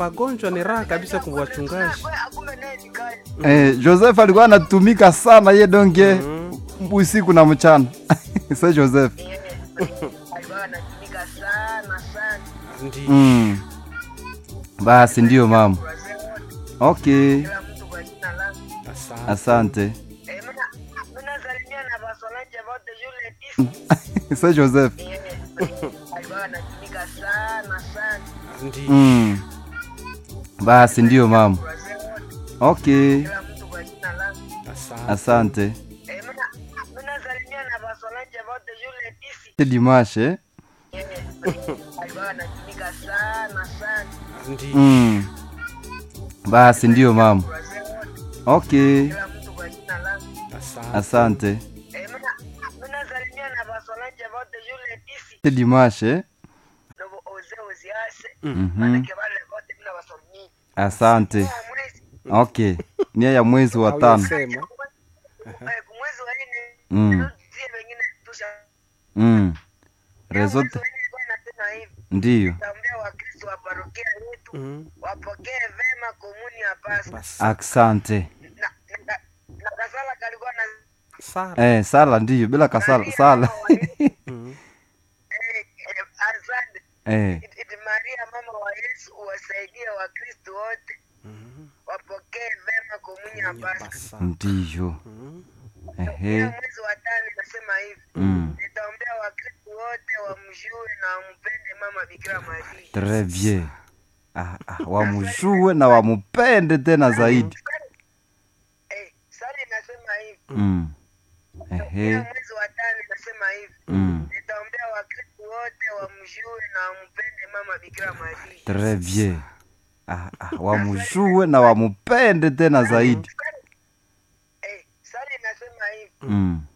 Wagonjwa ni raha kabisa kwa wachungaji. Eh, Joseph alikuwa anatumika sana ye donge usiku na mchana. Sa Joseph. alikuwa anatumika sana sana Ndio. Mm. Basi ndio mama. wazee wote Okay. kila mtu kwa jina langu Asante. Asante. Eh, mina mina salimia na basonaje wote yule tisa Sa Joseph. Eh, alikuwa anatumika sana sana Ndio. Mm. Basi ndio mama. wazee wote Okay. kila mtu kwa jina langu Asante. Asante. Eh, mina mina salimia na basonaje wote yule tisa C'est dimanche. Eh? Eh, alikuwa anatumika sana sana Ndio. Mm. Basi ndio mama. wazee wote Okay. kila mtu kwa jina langu Asante. Asante. Eh, mina mina salimia na basonaje wote yule tisa C'est dimanche. Eh? ndobo oze oziase Mhm. manake wale wote mina basomi Asante. kwa mwezi Okay. Nia ya mwezi wa tano. Hauyasema. Eh, kumwezi wa nne Mm. zie wengine tusha Mm. Rezote Mwezi wa nne ilikuwa inasema hivi ndio. taombea wakristo wa parokia yetu Mhm. wapokee vema komuni ya Pasaka Basi. Asante. na, na, na kasala kalikuwa na Sara. Eh, sala ndio bila kasala Maria sala. mama wa Yesu, Mhm. eh, eh, asante eh. Iti- iti Maria mama wa Yesu uwasaidie wakristo wote Mhm. wapokee vema komuni ya Pasaka Basa. Ndio. Mhm. Pia Ehe. mwezi wa tano inasema hivi Mm. nitaombea wakristo wote wamjue na wampende mama Bikira Maria Très bien. Ah, ah, wamjue na wamupende tena zaidi. Eh, sali inasema hivi Mm. pia Ehe. mwezi wa tano inasema hivi Mm. nitaombea wakristo wote wamjue na wampende mama Bikira Maria Très bien. Ah, ah, wamjue na wamupende tena zaidi. Eh, sali inasema hivi Mm.